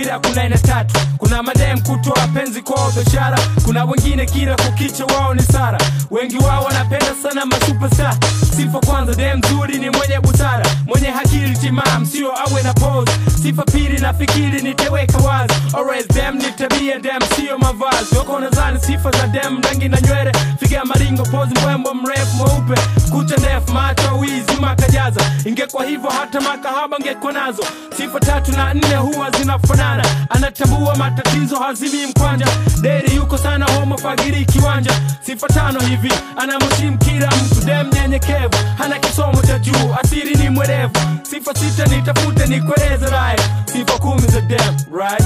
wawili hakuna aina tatu kuna madem kutoa penzi kwao biashara kuna wengine kila kukicha wao ni sara wengi wao wanapenda sana masuperstar sifa kwanza dem nzuri ni mwenye busara mwenye hakili timam sio awe na pose sifa pili nafikiri niteweka wazi always dem ni tabia dem sio mavazi wako nadhani sifa za dem rangi na nywele figa maringo pose mbwembo mrefu mweupe kucha ndefu macho wizi makajaza ingekuwa hivyo hata makahaba ngekuwa nazo sifa tatu na nne huwa zinafanana anatambua matatizo hazimi mkwanja deri yuko sana homo fagiri kiwanja sifa tano hivi anamheshimu kila mtu dem nyenyekevu hana kisomo cha juu asiri ni mwerevu sifa sita nitafute nikueleze right sifa kumi za dem right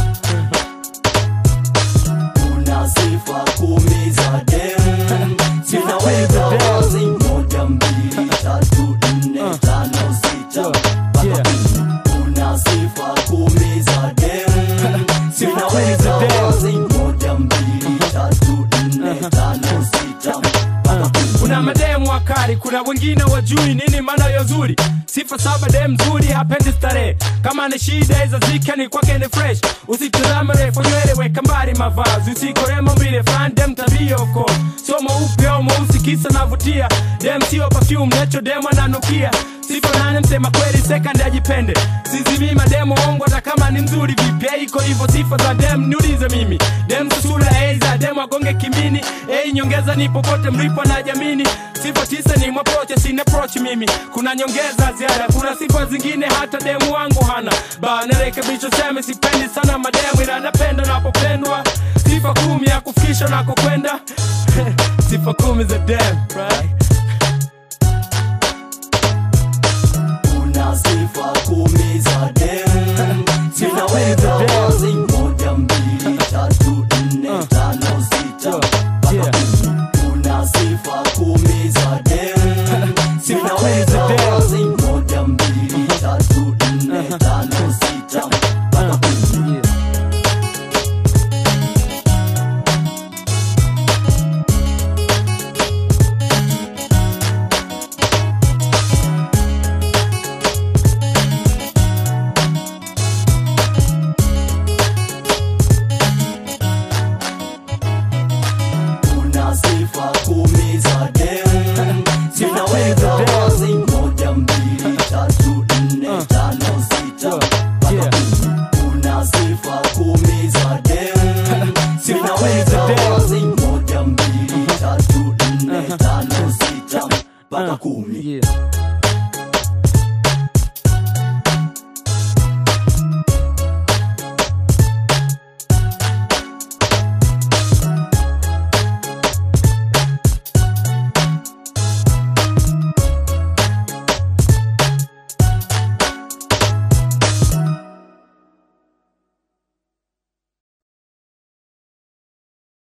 Una sifa kumi za dem Sifa kumi Zinaweka za dem. wazi moja mbili tatu nne tano sita mpaka Yeah. kumi. Una sifa kumi za dem Sifa kumi za Zinaweka dem. wazi moja mbili tatu nne tano sita mpaka kumi. kuna mademu wakali kuna wengine wajui nini maana ya uzuri sifa saba dem nzuri hapendi starehe kama ni shida hizo zika ni kwake ni fresh usitazame refu nywele weka mbali mavazi usikore maumbile fan dem tabia of course sio mweupe au mweusi kisa navutia dem sio perfume nacho dem ananukia sifa nane msema kweli second ajipende sizimi mademu ongo hata kama ni mzuri vipi Eh, iko hivyo sifa za dem niulize mimi dem susura eiza dem agonge kimini ei nyongeza ni popote mlipo na jamini sifa tisa ni mwaproche sina approach mimi kuna nyongeza ziada kuna sifa zingine hata demu wangu hana ba narekebisho seme sipendi sana mademu ila napenda napopendwa sifa kumi ya kufikisha nakokwenda sifa kumi za dem right? Una sifa kumi za dem Zinaweka wazi moja mbili tatu nne tano sita mpaka Yeah. kumi. Una sifa kumi za dem Sifa kumi za Zinaweka dem. wazi moja mbili tatu nne tano sita mpaka kumi. Una sifa kumi za dem Zinaweka wazi moja mbili tatu nne tano sita mpaka Yeah. kumi. Una sifa kumi za dem Zinaweka dem. wazi moja mbili tatu nne tano sita mpaka kumi. yeah.